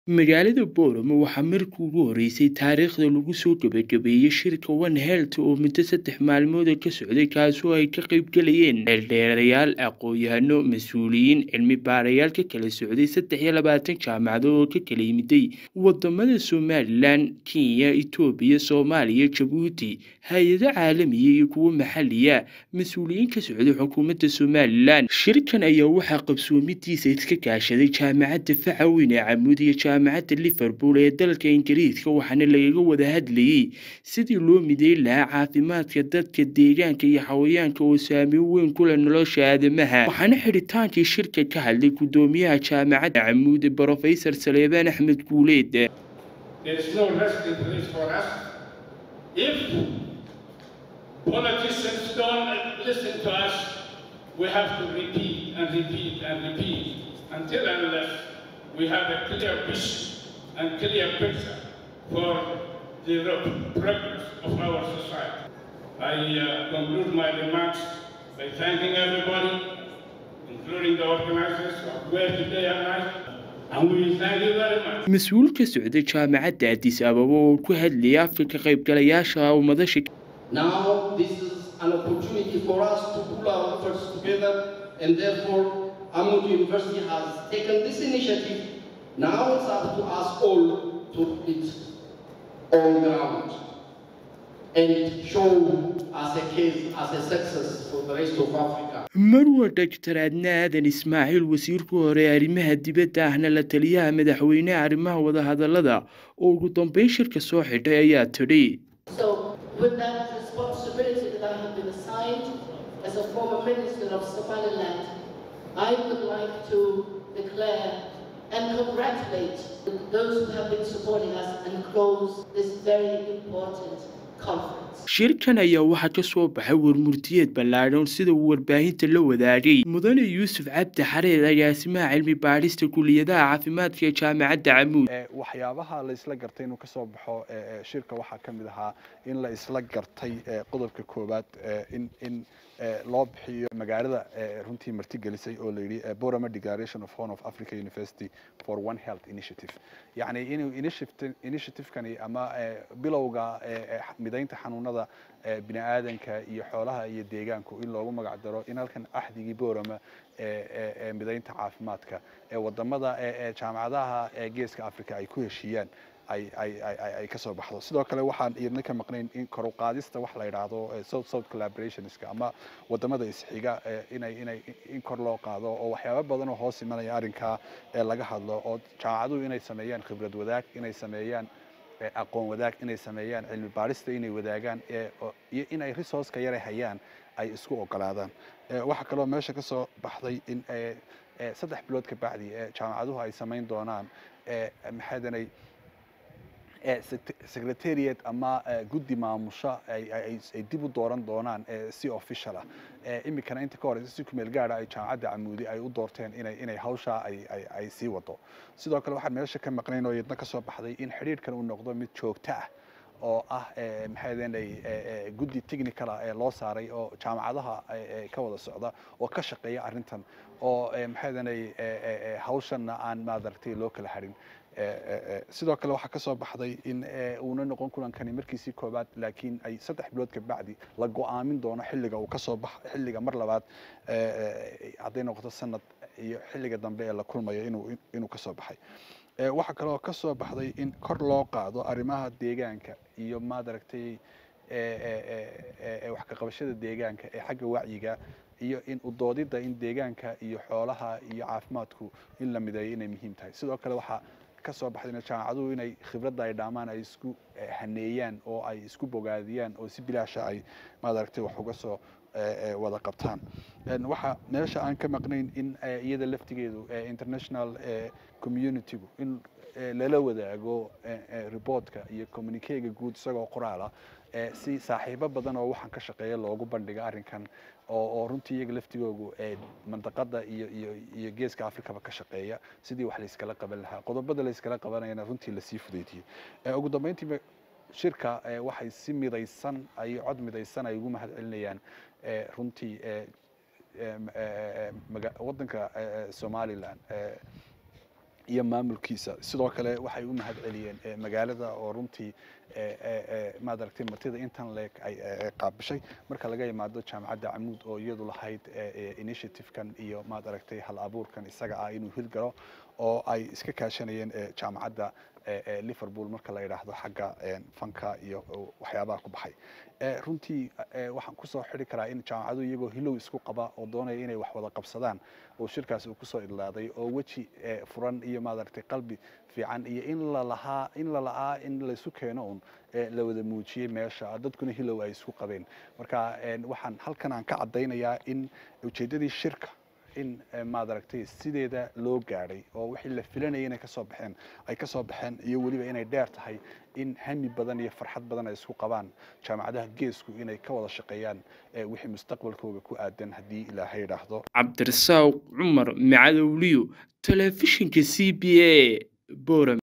magaalada booramo waxaa markii ugu horeysay taariikhda lagu soo gabagabeeyey shirka one health oo muddo saddex maalmooda ka socday kaasoo ay ka qaybgalayeen dheeldheerayaal aqoon-yahano mas-uuliyiin cilmi baarayaal ka kala socday saddex iyo labaatan jaamacadood oo ka kala yimiday wadamada somalilan kenya etoobiya soomaaliya jabuuti hay-ado caalamiya iyo kuwo maxaliya mas-uuliyiin ka socday xukuumadda somalilan shirkan ayaa waxaa qabsoomidiisa iska kaashaday jaamacadda facaweyn ee camuud iyo jaamacadda liverpool ee dalka ingiriiska waxaana lagaga wada hadlayey sidii loo mideyn lahaa caafimaadka dadka deegaanka iyo xawayaanka oo saameyn weyn ku leh nolosha aadamaha waxaana xidhitaankii shirka ka hadlay guddoomiyaha jaamacadda camuud brofesor saleebaan axmed guuleed There is no resting place for us. If politicians don't listen to us, we have to repeat and repeat and repeat until unless we have a clear vision and clear picture for the progress of our society. I uh, conclude my remarks by thanking everybody, including the organizers who are here today and night. And we thank you very much. mas-uul ka socday jaamacadda addis ababa oo ku hadlayay afka ka qaybgalayaasha ummadasha Now, this is an opportunity for us to pull our efforts together, and therefore, Amud University has taken this initiative. Now it's up to us all to put it on ground and show as a case, as a success for the rest of Africa. marwa dhaktar adna aadan ismaaciil wasiirku hore arrimaha dibadda ahna la taliyaha madaxweyneha arrimaha wadahadallada oo ugu dambeyn shirka soo xidhay ayaa tidhi So, with that responsibility that I have been assigned as a former minister of Somaliland, I would like to declare and congratulate those who have been supporting us and close this very important conference. shirkan ayaa waxaa ka soo baxay warmurtiyeed ballaadhan sida uu warbaahinta la wadaagay mudane yuusuf cabdi xareed agaasimaha cilmi baadhista kuliyadaha caafimaadka ee jaamacadda camuud ee waxyaabaha la isla gartay inuu ka soo baxo ee, ee, shirka waxaa ka mid ahaa in la isla gartay ee, qodobka koowaad ee, in in ee, loo bixiyo magaalada ee, runtii martigelisay oo la yidhi ee, Borama Declaration of Horn of Africa University for One Health Initiative yacni inuu initiative initiative-kani ama ee, bilowga ee, ee, midaynta xanuunada ee, bini'aadanka iyo xoolaha iyo deegaanku in loogu magac daro in halkan axdigii Borama ee, ee, ee, midaynta caafimaadka ee wadamada ee, ee, jaamacadaha ee geeska Africa ay ku heshiiyaan ay ay ay ay- ay ka soo baxdo sidoo kale waxaan iyadna ka maqnayn in kor u qaadista wax la yidhaahdo ee, south south collaborationska ama wadamada isxiga ee, inay inay in kor loo qaado oo waxyaabo badan oo hoos imanaya arrinkaa ee laga hadlo oo jaamacaduhu inay sameeyaan khibrad wadaag inay sameeyaan ee, aqoon wadaag inay sameeyaan cilmi baarista inay wadaagaan ee, oo- iyo inay resourceka yare hayaan ay isku ogolaadaan Ee, waxaa kaloo meesha ka soo baxday in ee, ee, saddex bilood ka bacdi ee jaamacaduhu ay samayn doonaan ee, maxaadanay ee, sec- secretariat ama ee, guddi maamusha ay ay- ay ay dib u dooran doonaan ee, si official ah Ee, iminkana inta ka horeysa si kumeel gaara ay jaamacadda camuudi ay u doorteen inay inay hawshaa ay ay ay sii wado sidoo kale waxaan meesha ka maqnayn oo iyadna ka soo baxday in xidhiidhkan uu noqdo mid joogto ah oo ah ee, maxay ahaydeen ee, guddi technical ah ee loo saaray oo jaamacadaha ee, ee, ka wada socda oo ka shaqeeya arrintan oo ee, maxay ahaydeen hawshanna aan maadaragtay loo kala harin Ee, ee, ee, sidoo kale waxaa ka soo baxday in ee, uuna noqon kulankani markiisii koobaad laakiin ay saddex bilood ka bacdi la go'aamin doono xilliga uu ka soo bax xilliga mar labaad ee, ee, hadday noqoto sanad iyo xilliga dambe ee la kulmayo inuu inuu ka soo baxay Ee, waxaa kaloo ka soo baxday in kor loo qaado arrimaha deegaanka iyo maadaragtay ee, ee, ee, ee, ee, wax ka qabashada deegaanka ee xagga wacyiga iyo in u doodidda in deegaanka iyo xoolaha iyo caafimaadku in la mideeyo inay muhiim tahay sidoo kale waxaa ka soo baxday in jaamacaduhu inay khibradda ay dhaamaan ay isku eh, haneeyaan oo ay isku bogaadiyaan oo si bilaasha ay maadaragtay wax uga soo eh, eh, wada qabtaan Een, waxaa meesha aan ka maqnayn in eh, iyada laftigeedu eh, international eh, communitygu in eh, lala wadaago eh, eh, reportka iyo communiquega guud isagoo qoraala eh, si saaxiibo badan oo waxaan ka shaqeeya loogu bandhiga arrinkan oo oo runtii iyaga laftigoogu ee mandaqada iyo iyo iyo geeska afrikaba ka shaqeeya sidii wax layskala qaban lahaa qodobada layskala qabanayana runtii lasii fudeydiyey Ee, ugu dambeyntii shirka ee, waxay si midaysan ay cod midaysan ay ugu mahad celinayaan ee, runtii ee, ee, ee, maga- waddanka ee, ee, somaliland ee, iyo maamulkiisa sidoo kale waxay u mahad celiyeen magaalada oo runtii maad aragtay martida intan leeg ay qaabishay marka laga yimaado jaamacadda camuud oo iyadu lahayd initiative-kan iyo maad aragtay hal abuurkan isaga ah inuu hirgalo oo ay iska kaashanayeen jaamacadda liverpool marka la yidhaahdo xagga fanka iyo waxyaabaha ku baxay runtii waxaan kusoo xidhi karaa in jaamacadu iyagoo hilow isku qaba oo doonaya inay wax wada qabsadaan oo shirkaas uu kusoo idlaaday oo weji furan iyo maaragtay qalbi fiican iyo in lalahaa in lala'aa in laysu keeno un la wada muujiyey meesha dadkuna hilow ay isku qabeen marka waxaan halkan aan ka caddaynayaa in ujeeddadii shirka in maad aragtay sideeda loo gaadhay oo wixii la filanayay inay kasoo baxeen ay kasoo baxeen iyo weliba inay dheer tahay in hami badan iyo farxad badan ay isku qabaan jaamacadaha geesku inay ka wada shaqeeyaan wixii mustaqbalkooga ku aadan haddii ilaahay idhaahdo cabdirasaaq cumar macadowliyo telefishinka c b a boram